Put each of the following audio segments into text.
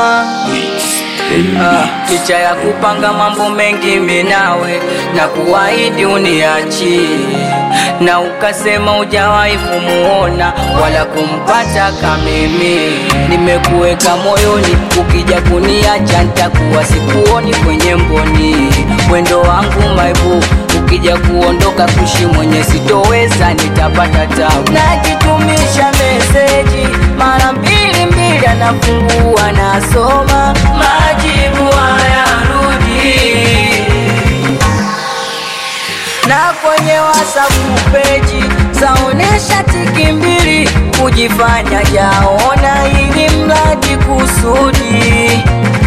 noma Ah, licha ya kupanga mambo mengi minawe na kuahidi uniachi na ukasema ujawahi kumuona wala kumpata kamimi nimekuweka moyoni ukija kuniacha ntakuwa sikuoni kwenye mboni wendo wangu maibu ukija kuondoka kushi mwenye sitoweza nitapata tabu najitumisha meseji mara mbili mbili anafungua nasoma majibu hayarudi na kwenye wasapu peji zaonesha tiki mbili kujifanya jaona ili mradi kusudi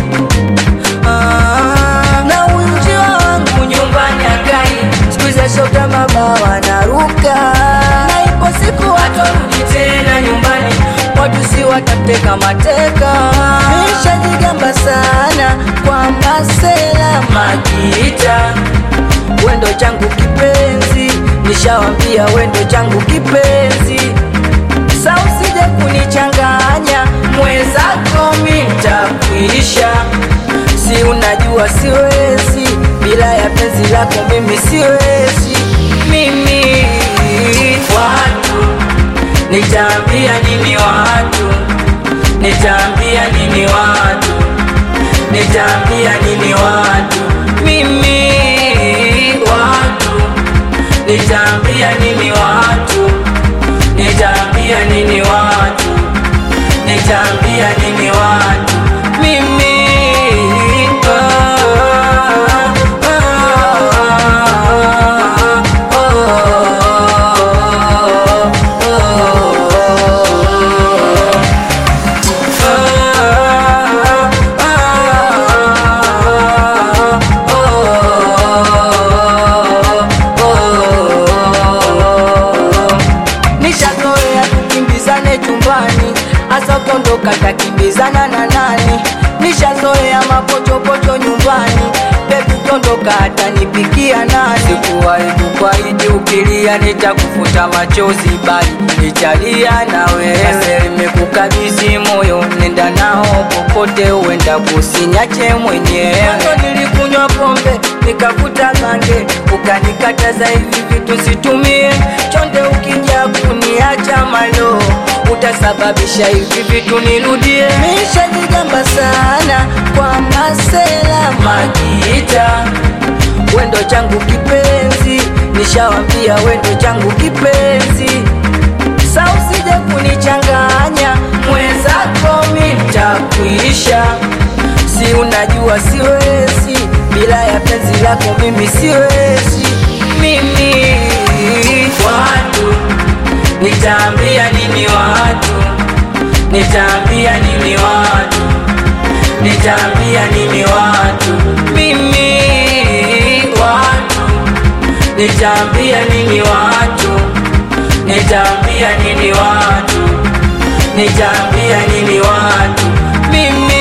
Ah, na uinjio wangu nyumbani akai sikuiza shoga mabawa naruka na ipo siku watorudi tena nyumbani watu si watateka mateka nishajigamba sana kwa masela makita wendo changu kipenzi nishawambia wendo changu kipenzi sa usije kunichanganya mwezako mintakuisha si unajua siwezi bila ya penzi lako mimi siwezi mimi watu nitaambia nini watu nitaambia nini watu nitaambia nini watu mimi watu nitaambia nini watu nitaambia nini watu nitaambia nini watu mimi ah, nishazoea tukimbizane chumbani hasa kondoka takimbizana na nani nishazoea mapochopocho nyumbani bebi kondoka hatanipikia nani sikuwahi kukwahidi ukilia nitakufuta machozi bali nitalia na wewe nimekukabidhi moyo nenda nao popote uenda kusinyache mwenyewe Mwanzo nilikunywa pombe nikavuta gange ukanikataza hivi vitu situmie chonde ukija kuniacha malo utasababisha hivi vitu nirudie nishajigamba sana kwa masela makita wendo changu kipenzi nishawambia wendo changu kipenzi sa usije kunichanganya mwenzako mitakuisha si unajua siwezi bila ya penzi lako mimi siwezi mimi watu nitaambia nini watu nitaambia nini watu nitaambia nini watu mimi watu nitaambia nini watu nitaambia nini watu nitaambia nini watu mimi